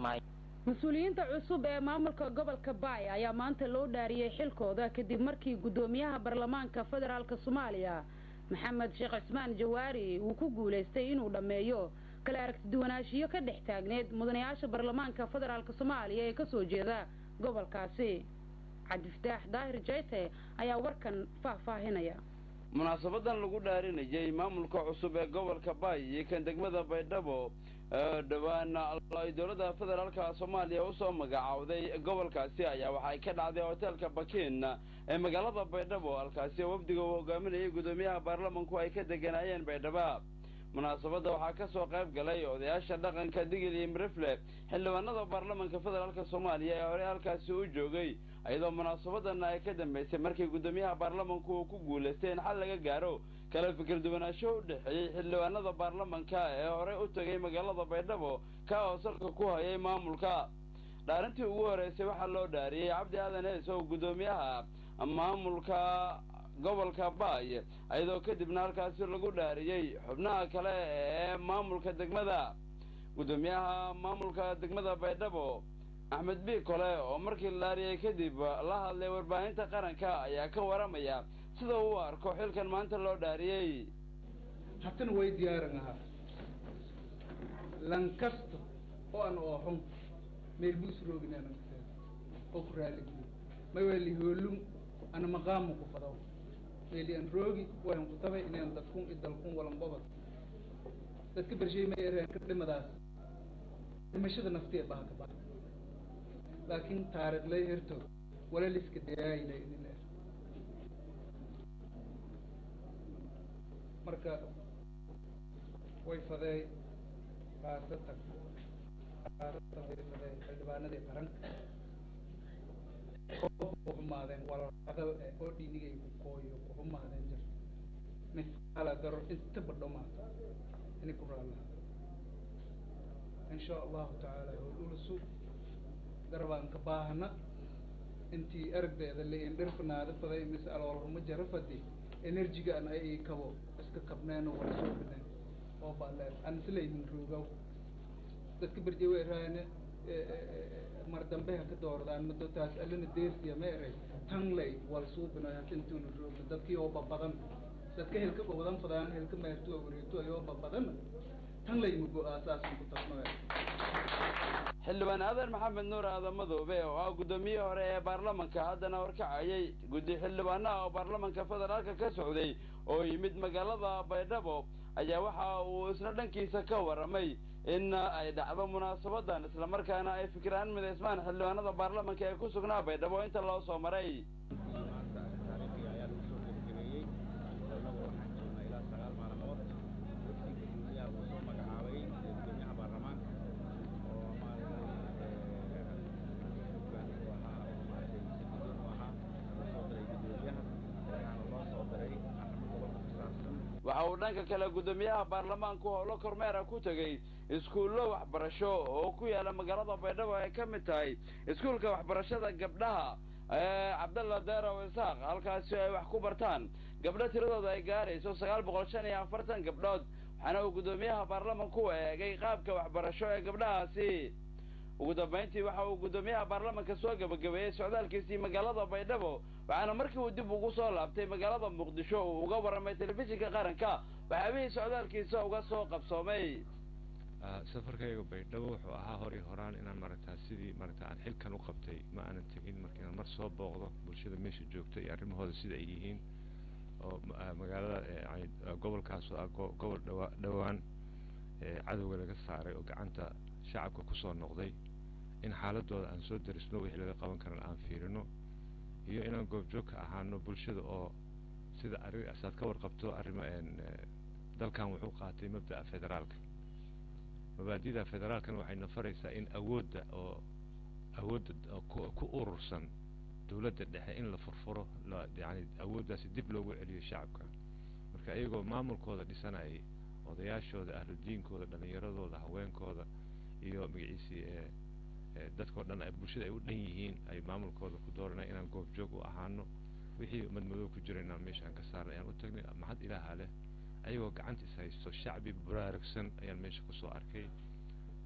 kismaayo mas-uuliyiinta cusub ee maamulka gobolka baay ayaa maanta loo dhaariyey xilkooda kadib markii guddoomiyaha baarlamaanka federaalk soomaaliya maxamed sheekh cismaan jawaari uu ku guulaystay inuu dhammeeyo kala aragtiduwanaanshiyo ka dhex taagneed mudanayaasha baarlamaanka federaalk soomaaliya ee kasoo jeeda gobolkaasi cabdifataax daahir jeyte ayaa warkan faahfaahinaya munaasabadan lagu dhaarinayay maamulka cusub ee gobolka baay iyo kan degmada baydhabo dhowaan ay dowladda federaalka soomaaliya usoo magacaawday gobolkaasi ayaa waxay ka dhacday hoteelka bakiin ee magaalada baydhabo halkaasi wafdiga uu hogaaminayay guddoomiyaha baarlamanku ay ka deganaayeen baydhaba munaasabadda waxaa ka soo qayb galay odayaasha dhaqanka digil iyo mirifle xildhibaanada baarlamanka federaalk soomaaliya ee horey halkaasi u joogay iyadoo munaasabadan ay ka dambaysay markii guddoomiyaha baarlamanku uu ku guulaystay in xal laga gaaro kala fikir duwanaansho u dhexeeyey xildhibaanada baarlamanka ee horey u tegay magaalada baydhabo ka oo salka ku hayay maamulka dhaarintii ugu horeysay waxaa loo dhaariyey cabdi aadan hees oo guddoomiyaha maamulka gobolka baay iyadoo kadibna halkaasi lagu dhaariyey xubnaha kale ee maamulka degmada guddoomiyaha maamulka degmada baydhabo axmed bi kole oo markii la dhaariyey kadib la hadlay warbaahinta qaranka ayaa ka waramaya sida uu arko xilkan maanta loo dhaariyey hatana way diyaaran ahaa lankasto oo aan ooxun meel buus roogin aanan oo ku raaligeliyo may wali hoolum ana maqaamu ku fadaw meeli aan roogi wayan ku tabay inaan dadkun i dalkun walan gobol dadka bershay ma ereen ka dhimadaas dhimashada naftiya baha ka baha laakiin taariikh lay herto wala liska dayaayila idin leer marka way fadeey qaasatan qaasatan way fadeey xildhibaanadii qaranka oo xumaadeen walaqada oo dhiinigay ku kooyo ku xumaadeen jir misqaala daro inta badho maato inay ku raallaa in sha allahu tacaala howlulusu garabaan ka baahana intii aragdeeda leeyin dhirfanaada faday mise aloolhuma jara fadi enerjigaan ay kabo iska kabneen wala soo bineen oo baaleen aan islaynin roogaw dadka berje way raayane mar dambe ha ka doordaan mado taas alina deersiya ma eray tan lay wal suubino intuuna roogno dadkii oo babadan dadka helka babadan fadaan helka meertu wareegto ayoo babadan tan lay mugo aasaasan ku tasno xildhibaan aadan maxamed nuur aadan madoobe oo ah guddoomiyihii hore ee baarlamanka haddana horkacayay guddi xildhibaanaha oo baarlamanka federaalka ka socday oo yimid magaalada baydhabo ayaa waxa uu isna dhankiisa ka waramay in ay dhacdo munaasabadan islamarkaana ay fikiraan midaysmaan xildhibaanada baarlamanka ee ku sugnaa baydhabo inta loo soo maray waxa uu dhanka kale guddoomiyaha baarlamaanku howlo kormeera ku tegey iskuullo waxbarasho oo ku yaala magaalada baydhabo ay ka mid tahay iskuulka waxbarashada gabdhaha ee cabdalla deerow isaaq halkaasi ay wax ku bartaan gabdho tiradooda ay gaarayso sagaal boqol shan iyo afartan gabdhood waxaana uu guddoomiyaha baarlamanku eegay qaabka waxbarasho ee gabdhahaasi ugu dambayntii waxa uu guddoomiyaha baarlamanka soo gabagabeeyey socdaalkiisii magaalada baydhabo waxaana markii uu dib ugu soo laabtay magaalada muqdisho uu uga warramay telefishinka qaranka waxaabihii socdaalkiisa uga soo qabsoomay safarkayga baydhabo wuxuu ahaa hor iyo horaan inaan maaragtaa sidii maaragta aan xilkan u qabtay ma aanan tegin marka inaan mar soo booqdo bulshada meesha joogta iyo arrimahooda sida ay yihiin oo magaalada yani gobolkaas oo ah gobol dhawa dhowaan cadowga laga saaray oo gacanta shacabka kusoo noqday in xaaladooda aan soo darisno wixii laga qaban karan aan fiirino iyo inaan goobjoog ka ahaano bulshada oo sida arri saad ka warqabto arrimo dalkan wuxuu qaatay mabda'a federaalka mabaadida federaalkana waxay nafaraysaa in awoodda oo awoodda ku urursan dawladda dhexe in la furfuro la yani awooddaasi dib loogu celiyo shacabka marka iyagoo maamulkooda dhisanayay odayaashooda ahludiinkooda dhallinyaradooda haweenkooda iyo magaciisii dadkao dhan ay bulshada ay u dhan yihiin ay maamulkooda ku dooranay inaan goobjoog u ahaano wixii madmadow ku jira inaan meeshaan ka saarnay ayaan u tagnay maxad ilaaha leh ayagoo gacanta is haysto shacbi baraarugsan ayaan meesha kusoo arkay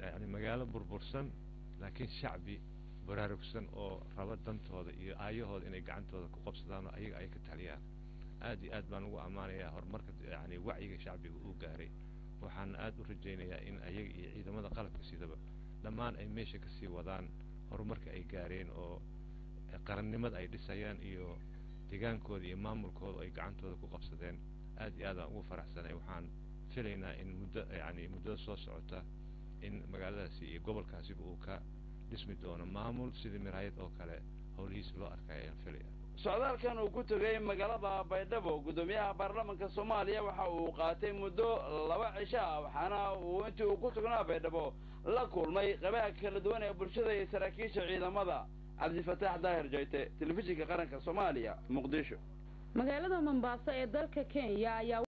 yani magaalo burbursan laakiin shacbi baraarugsan oo raba dantooda iyo aayahooda inay gacantooda ku qabsadaan oo ayaga ay ka taliyaan aad iyo aad baan ugu ammaanayaa horumarka yani wacyiga shacbiga uu gaaray waxaan aad u rajaynayaa in ayaga iyo ciidamada qalabka sidaba dhammaan ay meesha kasii wadaan horumarka ay gaareen oo qarannimada ay dhisayaan iyo degaankooda iyo maamulkooda ay gacantooda ku qabsadeen aad iyo aad aan ugu faraxsanay waxaan filaynaa in muddo yani muddada soo socota in magaaladaasi iyo gobolkaasiba uu ka dhismi doono maamul sidii miraayad oo kale howlihiisa loo arkaya ayaan filaya socdaalkan uu ku tegay magaalada baydhabo guddoomiyaha baarlamanka soomaaliya waxa uu qaatay muddo laba cisho ah waxaana uu intii uu ku sugnaa baydhabo la kulmay qabaha kala duwan ee bulshada iyo saraakiisha ciidamada cabdifataax daahir jayte telefishinka qaranka soomaaliya muqdisho magaalada mombaaso ee dalka kenya ayaa